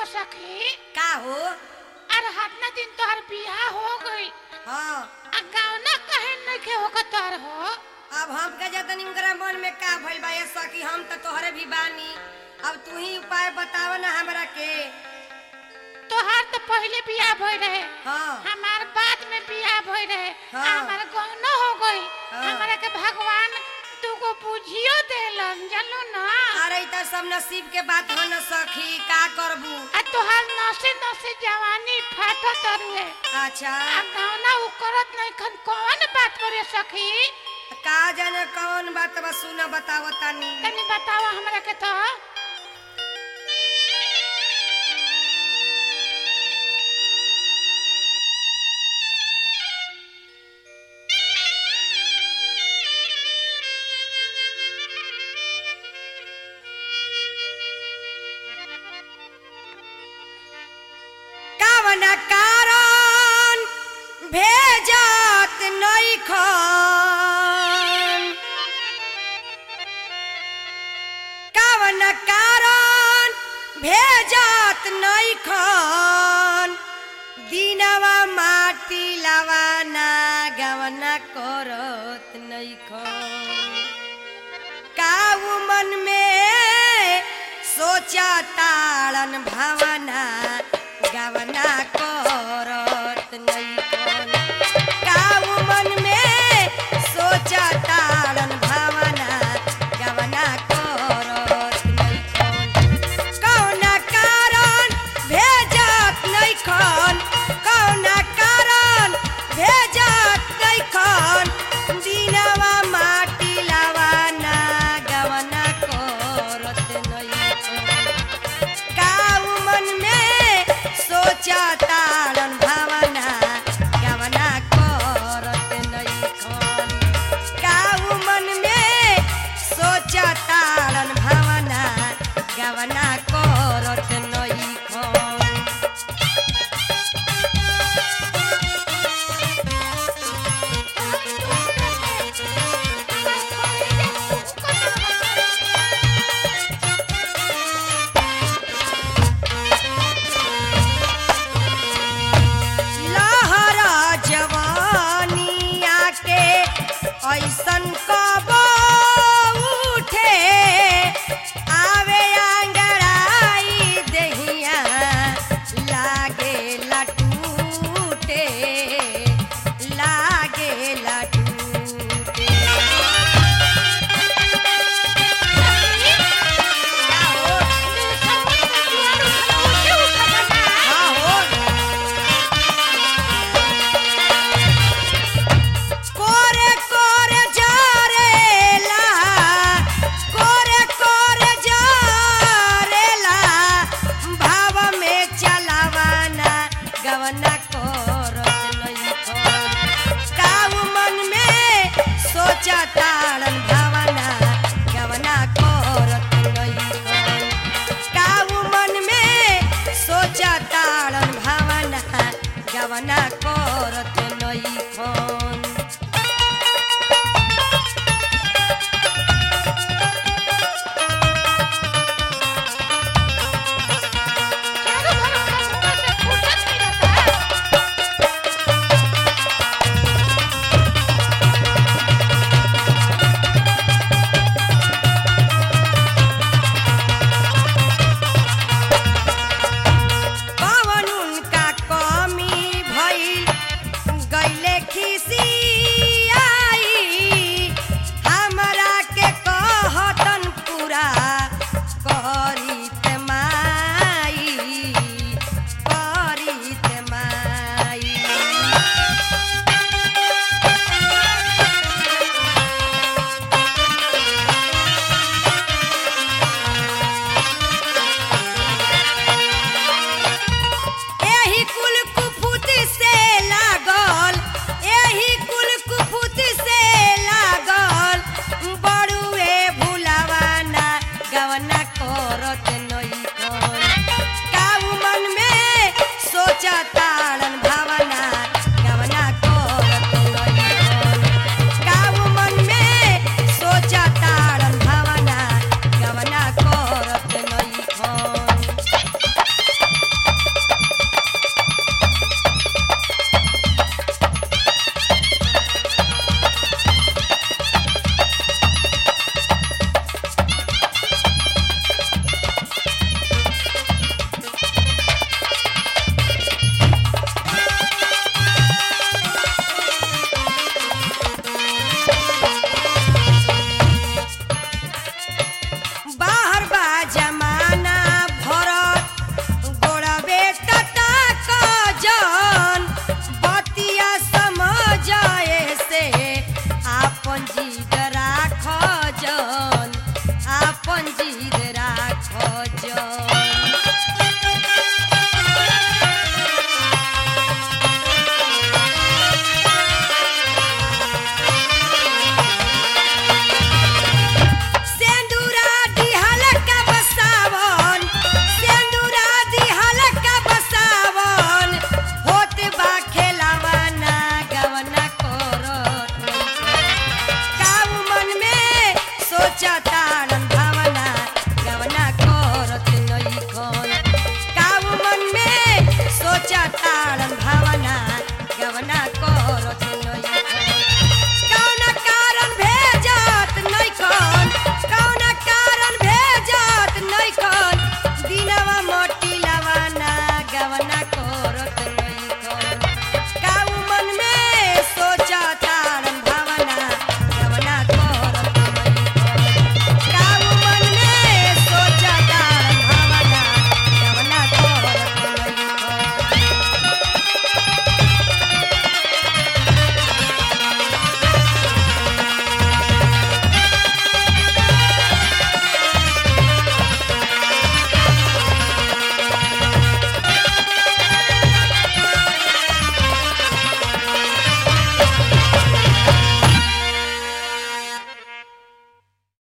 सखी का हो अरे हतना दिन तोहर बियाह हो गई हाँ आ गावना कहे नइखे होकर तोहर हो अब हम के जतन इनकरा मन में का भइल बा ऐसा कि हम तो तोहरे भी बानी अब तू ही उपाय बताव ना हमरा के तोहार तो पहले बियाह भई रहे हाँ हमार बाद में बियाह भई रहे हाँ। हमार गौना हो गई हाँ। हमारा के भगवान तुको बुझियो देलन जानलो ना अरे त सब नसीब के बात हो न सखी का करबू आ तोहार नसे नसे जवानी फाटत रुए अच्छा आ गावना उ करत नहीं खन कौन बात करे सखी का जाने कौन बात बा सुन बताव तनी तनी बताओ हमरा के तो कवन कारण भेजत नहीं खन कवन कारण भेजत नहीं खन दिनवा माटी लवाना गवना करत नहीं खन काऊ मन में सोचा ताड़न भावना गवना करत नैकन काऊ मन में सोचा ताड़न भावना गवना करत नैकन कौना कारण भेजत नैखन कौना कारण भेजत नैखन दिनवा माटी लावाना गवना करत नैखन काऊ मन में सोचा ताड़न भावना गवना करत नैखन काऊ मन में सोचा ताड़न भावना गवना करत